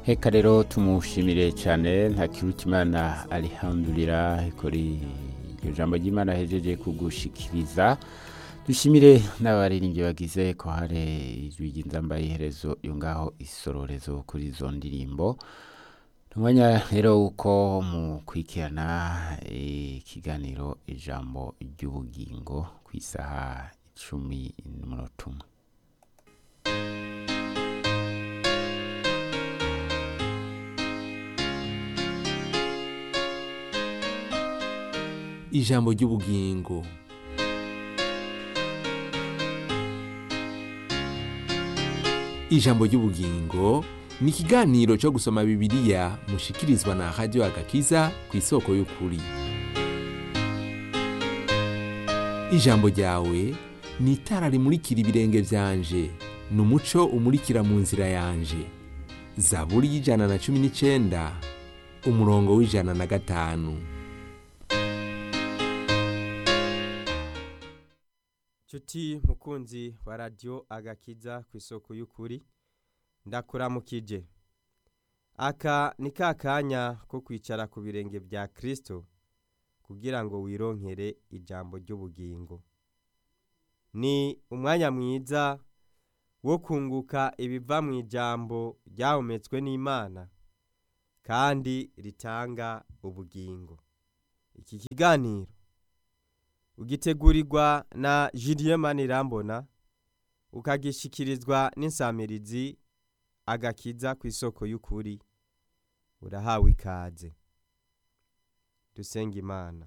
Heka rero tumushimire cyane nta kirutimana alihamdulira kuri iryo jambo ry'Imana hejeje kugushikiriza dushimire n'abaririmbyi bagize ko hari ijwi ry'inzamba y'iherezo yo ngaho isororezo kuri izo ndirimbo umwanya rero uko mukurikirana ikiganiro ijambo ry'ubugingo ku isaha icumi n'umunota umwe ijambo ry'ubugingo ijambo ry'ubugingo ni ikiganiro cyo gusoma bibiliya mushikirizwa na radiyo agakiza ku isoko y'ukuri ijambo ryawe ni itara rimurikira ibirenge byanje ni umuco umurikira mu nzira yanje zaburi y'ijana na cumi n'icyenda umurongo w'ijana na gatanu Chuti mukunzi wa radio agakiza ku isoko y'ukuri ndakuramukije aka ni ka kanya ko kwicara ku birenge bya Kristo kugira ngo wironkere ijambo ry'ubugingo ni umwanya mwiza wo kunguka ibiva mu ijambo ryahumetswe n'Imana kandi ritanga ubugingo iki kiganiro ugitegurirwa na Julien Manirambona ukagishikirizwa n'insamirizi agakiza ku isoko y'ukuri urahawe ikaze dusenga imana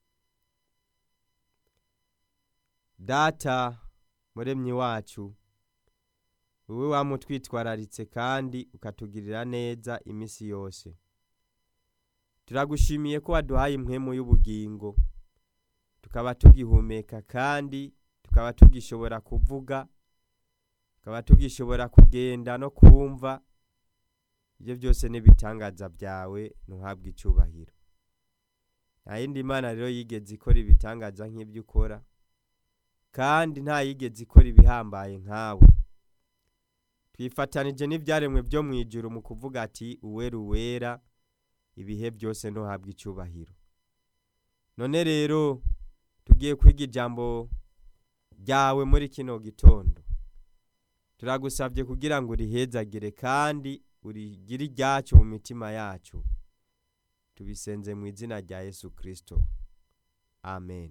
data muremyi wacu wowe wamutwitwararitse kandi ukatugirira neza iminsi yose turagushimiye ko waduhaye impwemu y'ubugingo tukaba tugihumeka kandi tukaba tugishobora kuvuga tukaba tugishobora kugenda no kumva ibyo byose n'ibitangaza byawe ntuhabwe icyubahiro nta yindi mana rero yigeze ikora ibitangaza nk'ibyo ukora kandi nta yigeze ikora ibihambaye nkawe twifatanije n'ibyaremwe byo mu ijuru mu kuvuga ati uwera uwera ibihe byose ntuhabwe icyubahiro none rero tugiye kwiga ijambo ryawe muri kino gitondo turagusabye kugira ngo urihezagire kandi urigire iryacu mu mitima yacu tubisenze mu izina rya yesu kirisito amen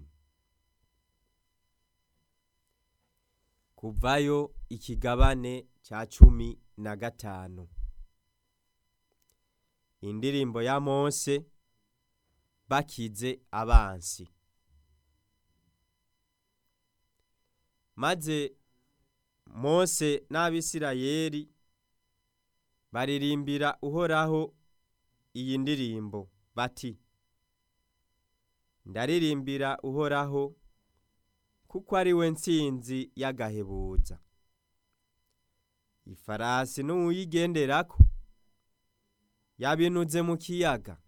kuvayo ikigabane cya cumi na gatanu indirimbo ya mose bakize abansi maze mose n'abisirayeli baririmbira uhoraho iyi ndirimbo bati ndaririmbira uhoraho kuko ari we nsinzi y'agahebuza ifarasi n'uwuyigenderako yabinuze mu kiyaga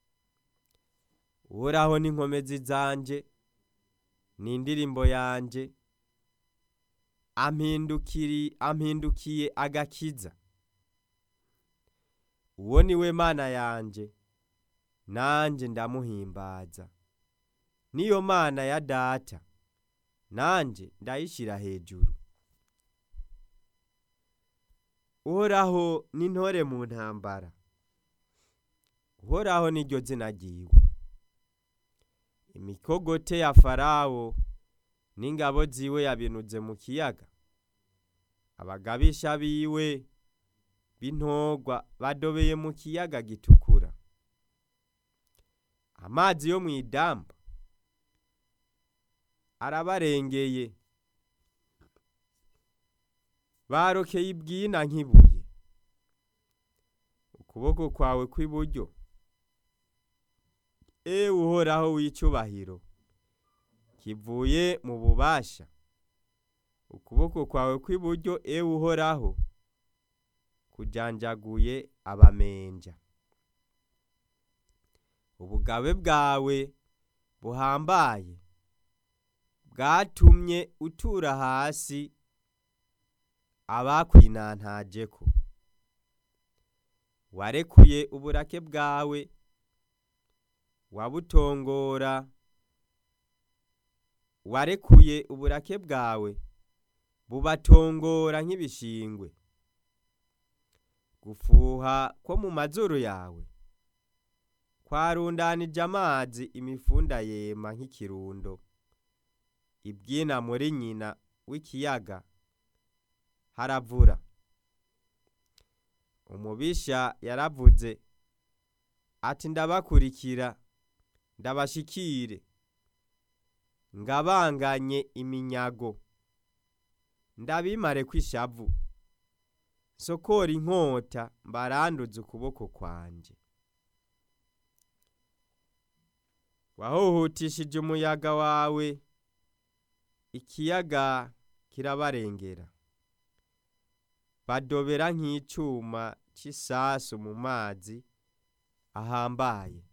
uhoraho n'inkomezi zanje ni indirimbo yanjye ampindukiri ampindukiye agakiza uwo ni we mana yanjye nanjye ndamuhimbaza niyo mana ya data nanjye ndayishyira hejuru uhoraho n'intore mu ntambara uhoraho niryo zina ryiwe imikogote ya farawo n'ingabo ziwe yabinuze mu kiyaga abagabisha biwe b'intogwa badobeye mu kiyaga gitukura amazi yo mu idamba arabarengeye barokeye ibwina nk'ibuye ukuboko kwawe kw'iburyo ewe uhoraho w'icyubahiro kivuye mu bubasha ukuboko kwawe kw'iburyo ewe uhoraho kujanjaguye abamenja ubugabe bwawe buhambaye bwatumye utura hasi abakwinantajeko warekuye uburake bwawe wabutongora warekuye uburake bwawe bubatongora nk'ibishingwe gufuha ko mu mazuru yawe kwarundanije amazi imifunda yema nk'ikirundo ibyina muri nyina w'ikiyaga haravura umubisha yaravuze ati ndabakurikira ndabashikire ngabanganye iminyago ndabimare kw'ishavu sokora inkota mbaranduze ukuboko kwanje wahuhutishije umuyaga wawe ikiyaga kirabarengera badobera nk'icuma cy'isasu mu mazi ahambaye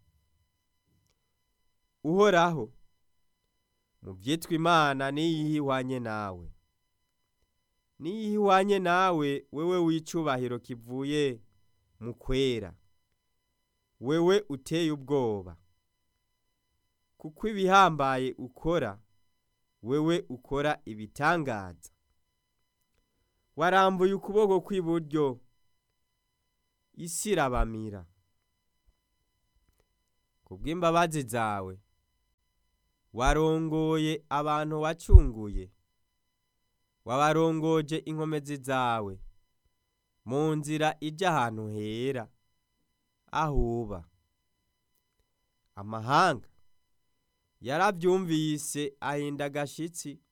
uhoraho mu byitwa imana niyihe ihwanye nawe niyihe ihwanye nawe wewe w'icubahiro kivuye mu kwera wewe uteye ubwoba kuko ibihambaye ukora wewe ukora ibitangaza warambuye ukuboko kw'iburyo isi irabamira ku bw'imbabazi zawe warongoye abantu wacunguye wabarongoje inkomezi zawe mu nzira ijya ahantu hera ahuba amahanga yarabyumvise ahinda agashitsi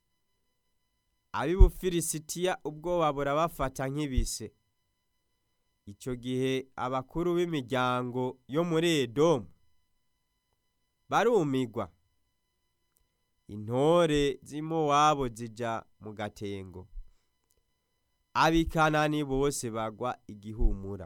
ab'ibufilisitiya ubwoba burabafata nk'ibise icyo gihe abakuru b'imiryango yo muri edomu barumigwa intore z'imowabu zija mu gatengo abikanani bose bagwa igihumura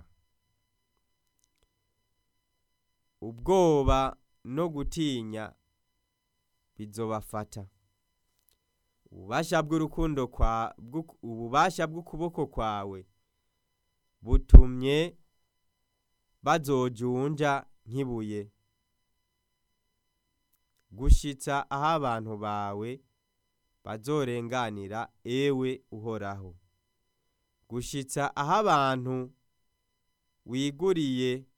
ubwoba no gutinya bizobafata ububasha bw'urukundo kwa ububasha bw'ukuboko kwawe butumye bazojunja nk'ibuye gushitsa aho abantu bawe bazorenganira ewe uhoraho gushitsa aho abantu wiguriye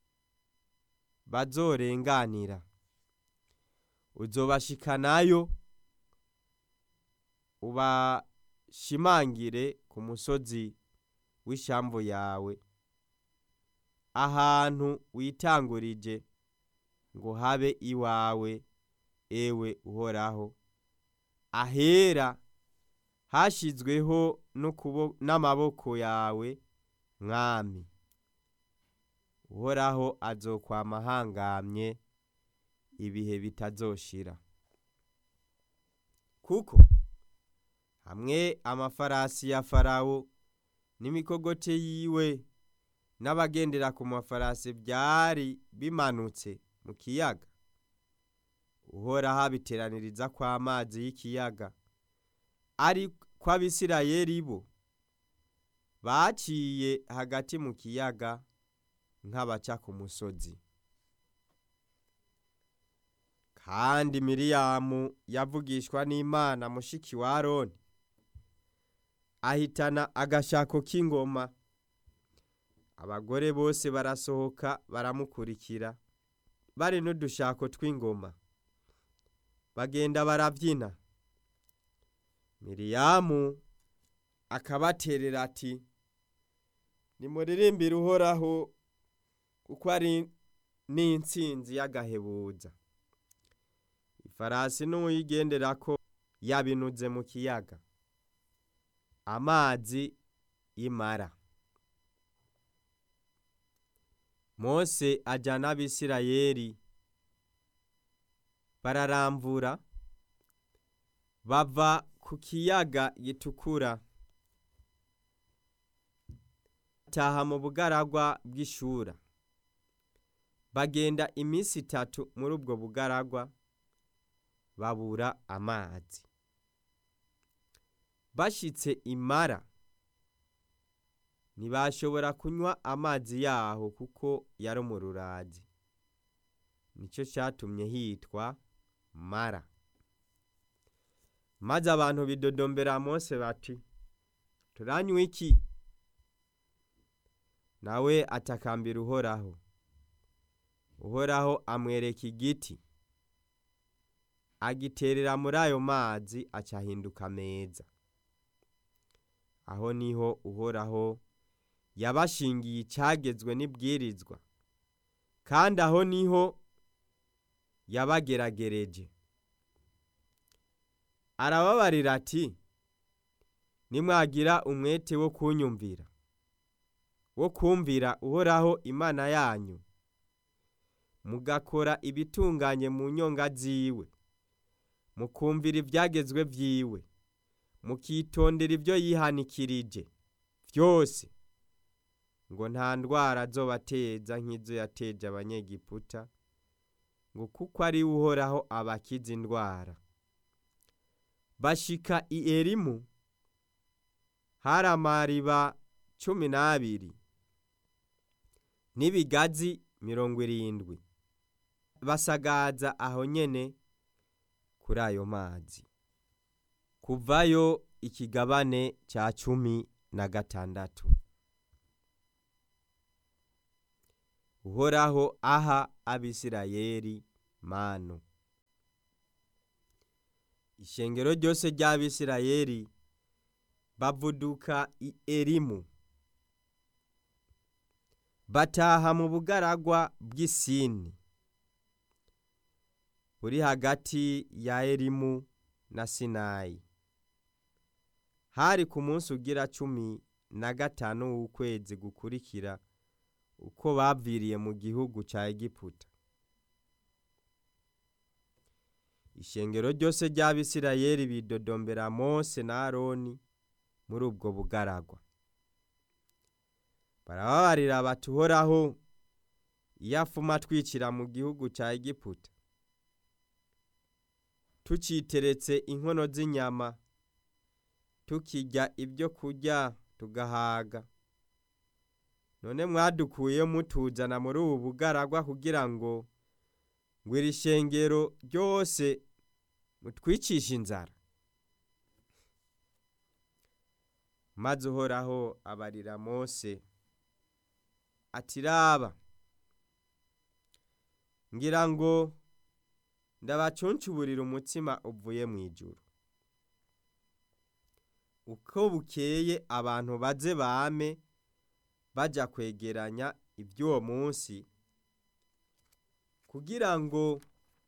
bazorenganira uzobashikanayo ubashimangire ku musozi w'ishamvu yawe ahantu witangurije ngo habe iwawe ewe uhoraho ahera hashyizweho n'amaboko yawe mwami uhoraho azokwama ahangamye ibihe bitazoshira kuko hamwe amafarasi ya farawo n'imikogote yiwe n'abagendera ku mafarasi byari bimanutse mu kiyaga uhoraho abiteraniriza kw'amazi y'ikiyaga ari kw'abisirayeli bo baciye hagati mu kiyaga nk'abaca ku musozi kandi miriyamu yavugishwa n'imana mushiki wa aroni ahitana agashako k'ingoma abagore bose barasohoka baramukurikira bari n'udushako tw'ingoma bagenda barabyina miriyamu akabaterera ati nimuririmbire uhoraho kuko ari n'intsinzi y'agahebuza ifarasi n'uyigenderako yabinuze mu kiyaga amazi y'imara mose ajyana abisirayeli bararamvura bava ku kiyaga gitukura taha mu bugaragwa bw'ishura bagenda iminsi itatu muri ubwo bugaragwa babura amazi bashyitse imara ntibashobora kunywa amazi yaho kuko yari umururazi nicyo cyatumye hitwa mara maze abantu bidodombera mose bati turanywa iki nawe atakambira uhoraho uhoraho amwereka igiti agiterera muri ayo mazi acahinduka meza aho niho uhoraho yabashingiye icyagezwe n'ibwirizwa kandi aho niho yabageragereje arababarira ati nimwagira umwete wo kunyumvira wo kumvira uhoraho imana yanyu mugakora ibitunganye mu nyonga ziwe mukumvira ibyagezwe byiwe mukitondera ibyo yihanikirije byose ngo nta ndwara zobateza nk'izo yateje abanyegiputa ngo kuko ari we uhoraho abakiza indwara bashika i erimu hari amariba cumi n'abiri n'ibigazi mirongo irindwi basagaza aho nyene kuri ayo mazi kuvayo ikigabane cya cumi na gatandatu uhoraho aha abisirayeli manu ishengero ryose ry'abisirayeli bavuduka i erimu bataha mu bugaragwa bw'isini buri hagati ya erimu na sinayi hari ku munsi ugira cumi na gatanu w'ukwezi gukurikira uko baviriye mu gihugu cya egiputa ishengero ryose ry'abisirayeli bidodombera mose na aroni muri ubwo bugaragwa barababarira batuhoraho iyo afuma twicira mu gihugu cya egiputa tuciteretse inkono z'inyama tukijya ibyo kurya tugahaga none mwadukuye mutuzana muri ubu bugaragwa kugira ngo ngo iri shengero ryose mutwicishe inzara maze uhoraho abarira mose ati raba ngira ngo ndabacuncuburira umutsima uvuye mu ijuru uko bukeye abantu baze bame bajya kwegeranya iby'uwo munsi kugira ngo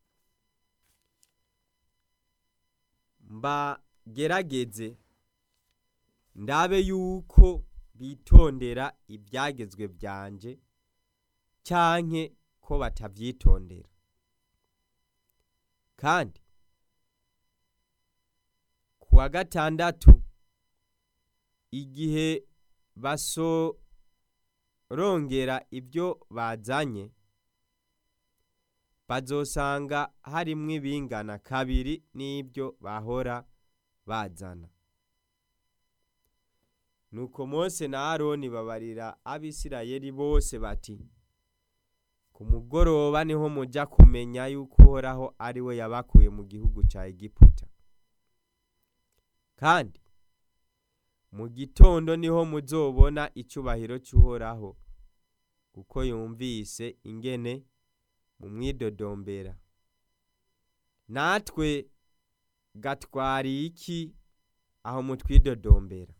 mbagerageze ndabe yuko bitondera ibyagezwe byanje cyanke ko batabyitondera kandi ku wa gatandatu igihe basorongera ibyo bazanye bazosanga harimwo ibingana kabiri n'ibyo bahora bazana nuko mose na aroni babarira abisirayeli bose bati ku mugoroba niho mujya kumenya yuko uhoraho ari we yabakuye mu gihugu cya egiputa kandi mu gitondo niho muzobona icyubahiro cy'uhoraho kuko yumvise ingene mu mwidodombera natwe gatwariye iki aho mutwidodombera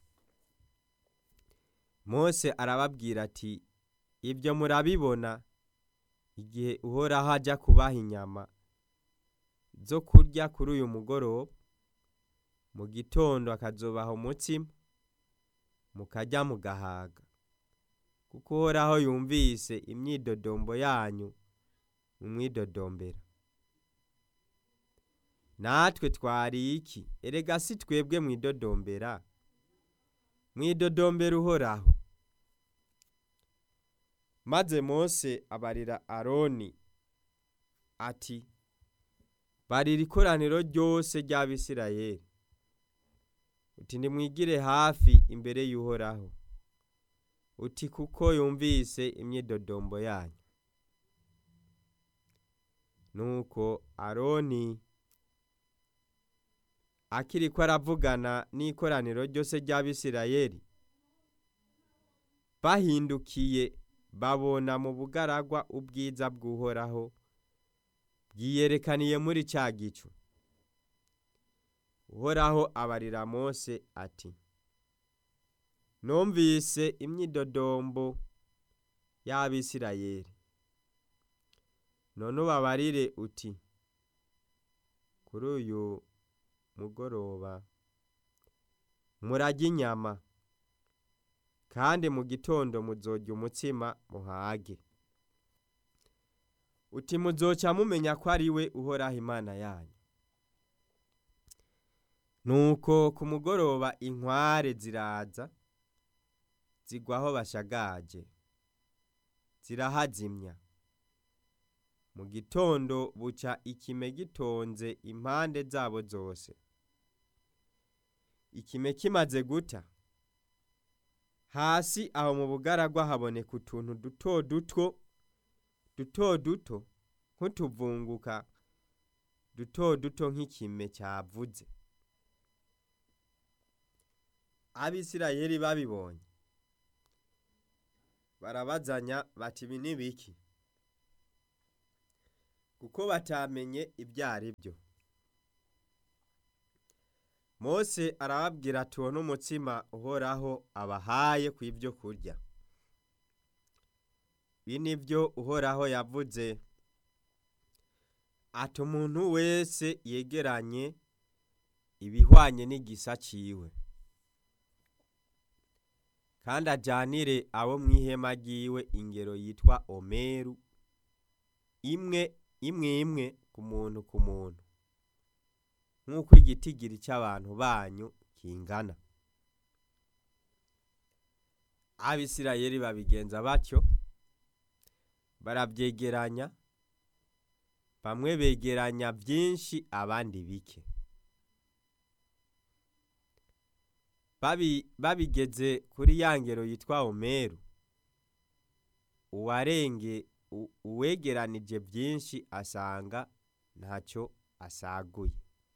mose arababwira ati ibyo murabibona igihe uhoraho ajya kubaha inyama zo kurya kuri uyu mugoroba mu gitondo akazobaha umutsima mukajya mugahaga kuko uhoraho yumvise imyidodombo yanyu mu mwidodombera natwe twariye iki erega si twebwe mwidodombera mwidodombera uhoraho maze mose abarira aroni ati barira ikoraniro ryose ry'abisirayeli uti nimwigire hafi imbere y'uhoraho uti kuko yumvise imyidodombo yanyu nuko aroni akiriko aravugana n'ikoraniro ryose ry'abisirayeli bahindukiye babona mu bugaragwa ubwiza bw'uhoraho bwiyerekaniye muri cya gicu uhoraho abarira mose ati numvise imyidodombo y'abisirayeli none ubabarire uti kuri uyu mugoroba murajya inyama kandi mu gitondo muzorya umutsima muhage uti muzoca mumenya ko ari we uhoraho imana yanyu nuko ku mugoroba inkware ziraza zigwa aho bashagaje zirahazimya mu gitondo buca ikime gitonze impande zabo zose ikime kimaze guta hasi aho mu bugaragwa haboneka utuntu duto duto duto duto nk'utuvunguka duto duto nk'ikime cyavuze abisirayeli babibonye barabazanya bati ibi ni biki kuko batamenye ibyo ari byo mose arababwira tubone umutsima uhoraho abahaye ku ibyo kurya ibi ni byo uhoraho yavuze ati umuntu wese yegeranye ibihwanye n'igisa ciwe kandi ajyanire abo mu ihema ry'iwe ingero yitwa omeru imwe imwe imwe ku muntu ku muntu nk'uko igitigiri cy'abantu banyu kingana abisirayeli babigenza batyo barabyegeranya bamwe begeranya byinshi abandi bike babigeze kuri ya ngero yitwa omeru uwarenge uwegeranije byinshi asanga ntacyo asaguye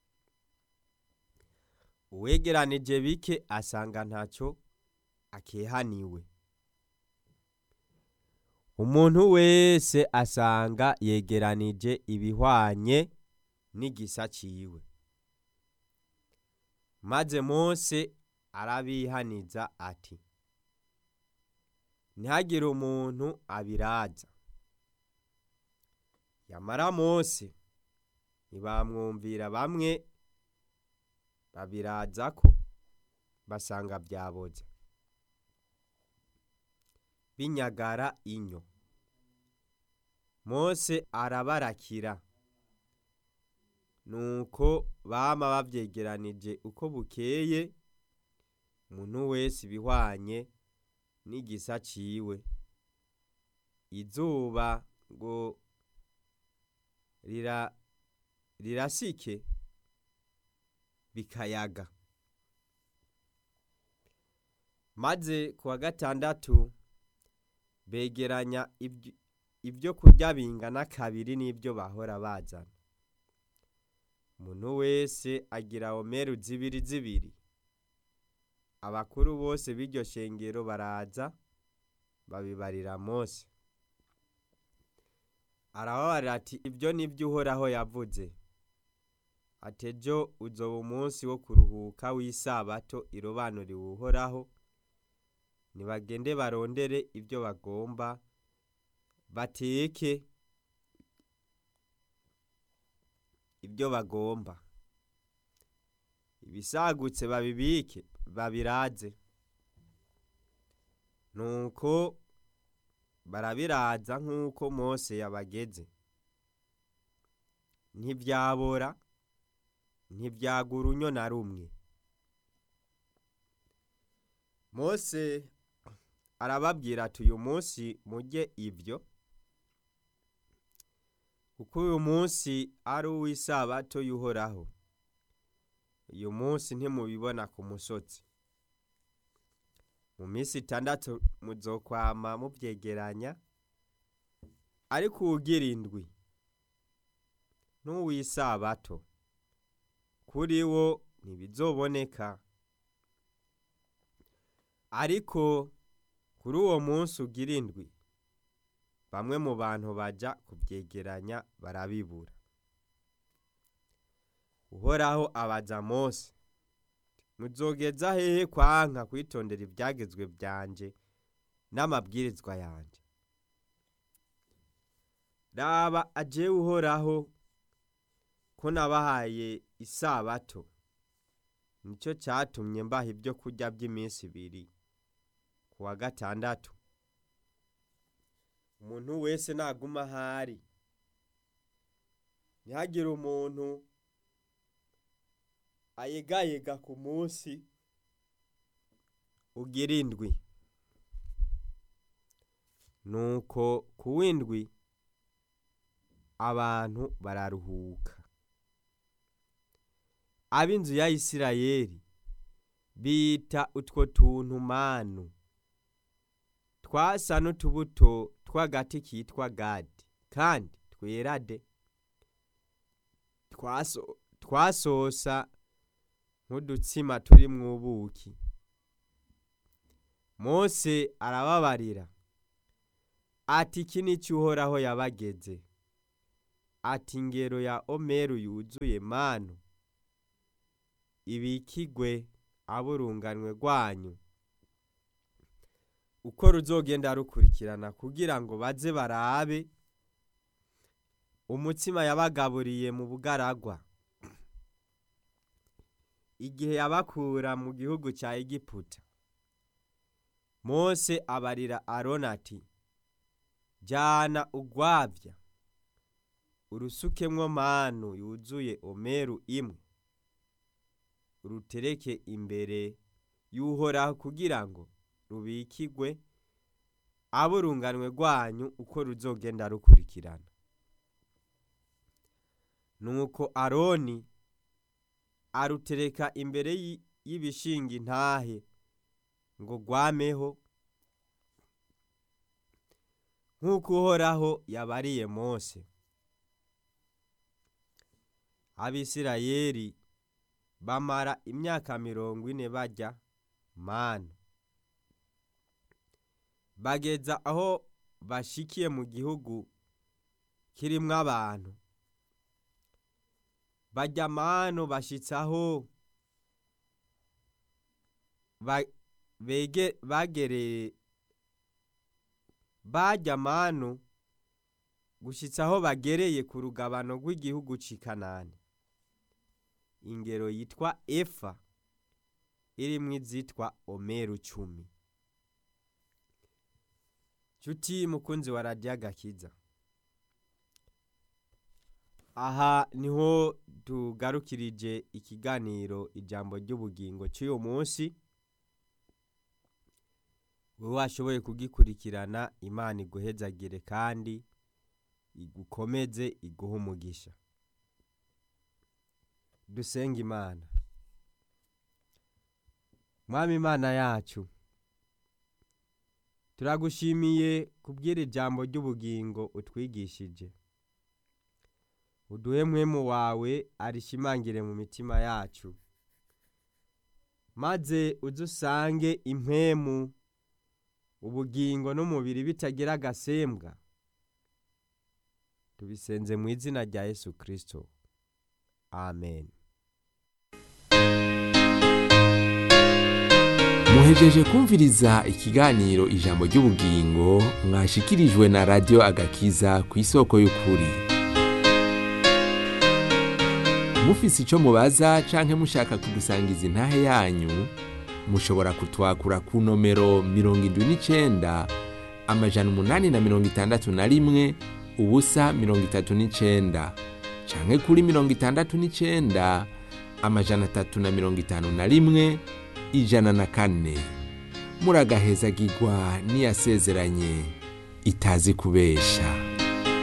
uwegeranije bike asanga ntacyo akehaniwe umuntu wese asanga yegeranije ibihwanye n'igisa ciwe maze mose arabihaniza ati ntihagire umuntu abiraza yamara mose ntibamwumvira bamwe babiraza ko basanga byaboze binyagara inyo mose arabarakira nuko bama babyegeranije uko bukeye umuntu wese ibihwanye n'igisa ciwe izuba ngo rira rirasike bikayaga maze ku wa gatandatu begeranya ibyo kurya bingana kabiri n'ibyo bahora bazana umuntu wese agira omeru zibiri zibiri abakuru bose b'iryo shengero baraza babibarira mose arababarira ati ibyo ni byo uhoraho yavuze ati ejo uzoba umunsi wo kuruhuka w'isabato irobanuriwe uhoraho nibagende barondere ibyo bagomba bateke ibyo bagomba ibisagutse babibike babiraze nuko barabiraza nk'uko mose yabageze ntibyabora ntibyagura unyo na rumwe mose arababwira ati uyu munsi mujye ibyo kuko uyu munsi ari uw'isabato y'uhoraho uyu munsi ntimubibona ku musozi mu minsi itandatu muzokwama mubyegeranya ariko uwugira indwi n'uw'isabato kuri wo ntibizoboneka ariko kuri uwo munsi ugira indwi bamwe mu bantu baja kubyegeranya barabibura uhoraho abaza mose muzogeza hehe kwanka kwitondera ibyagezwe byanje n'amabwirizwa yanje raba ajewe uhoraho ko nabahaye isabato nicyo cyatumye mbaha ibyo kurya by'iminsi ibiri ku wa gatandatu umuntu wese naguma ahari ntihagire umuntu ayegayega ku munsi ugira indwi nuko ku w'indwi abantu bararuhuka ab'inzu ya isirayeli bita utwo tuntu manu twasa n'utubuto tw'agati kitwa gadi kandi twerade twaso twasosa nk'udutsima turi mu buki mose arababarira ati iki ni cyo uhoraho yabageze ati ingero ya omeru yuzuye manu ibikigwe aburunganwe rwanyu uko ruzogenda rukurikirana kugira ngo baze barabe umutsima yabagaburiye mu bugaragwa igihe yabakura mu gihugu cya egiputa mose abarira aroni ati jyana ugwabya urusukemwo manu yuzuye omeru imwe urutereke imbere y'uhoraho kugira ngo rubikigwe aburunganwe rwanyu uko ruzogenda rukurikirana nuko aroni arutereka imbere y'ibishinga intahe ngo rwameho nk'uko uhoraho yabariye mose abisirayeli bamara imyaka mirongo ine bajya manu bageza aho bashikiye mu gihugu kirimwo abantu bajya manu bashitsaho bagereye bajya manu gushitsaho bagereye ku rugabano rw'igihugu c'ikanani ingero yitwa efa irimwo izitwa omeru cumi nshuti mukunzi wa radiyo agakiza aha niho tugarukirije ikiganiro ijambo ry'ubugingo cy'uyu munsi wowe washoboye kugikurikirana imana iguhezagire kandi igukomeze iguhe umugisha dusenga imana mwami imana yacu turagushimiye kubwira ijambo ry'ubugingo utwigishije uduhe mwemu wawe arishimangire mu mitima yacu maze udusange impemu ubugingo n'umubiri bitagira agasembwa tubisenze mu izina rya yesu kirisito amen muhejeje kumviriza ikiganiro ijambo ry'ubugingo mwashikirijwe na radiyo agakiza ku isoko y'ukuri mufise icyo mubaza canke mushaka kudusangiza intahe yanyu mushobora kutwakura ku nomero mirongo indwi n'icenda amajana umunani na mirongo itandatu na rimwe ubusa mirongo itatu n'icenda canke kuri mirongo itandatu n'icenda amajana atatu na mirongo itanu na rimwe ijana na kane muragahezagirwa n'iyasezeranye itazi kubesha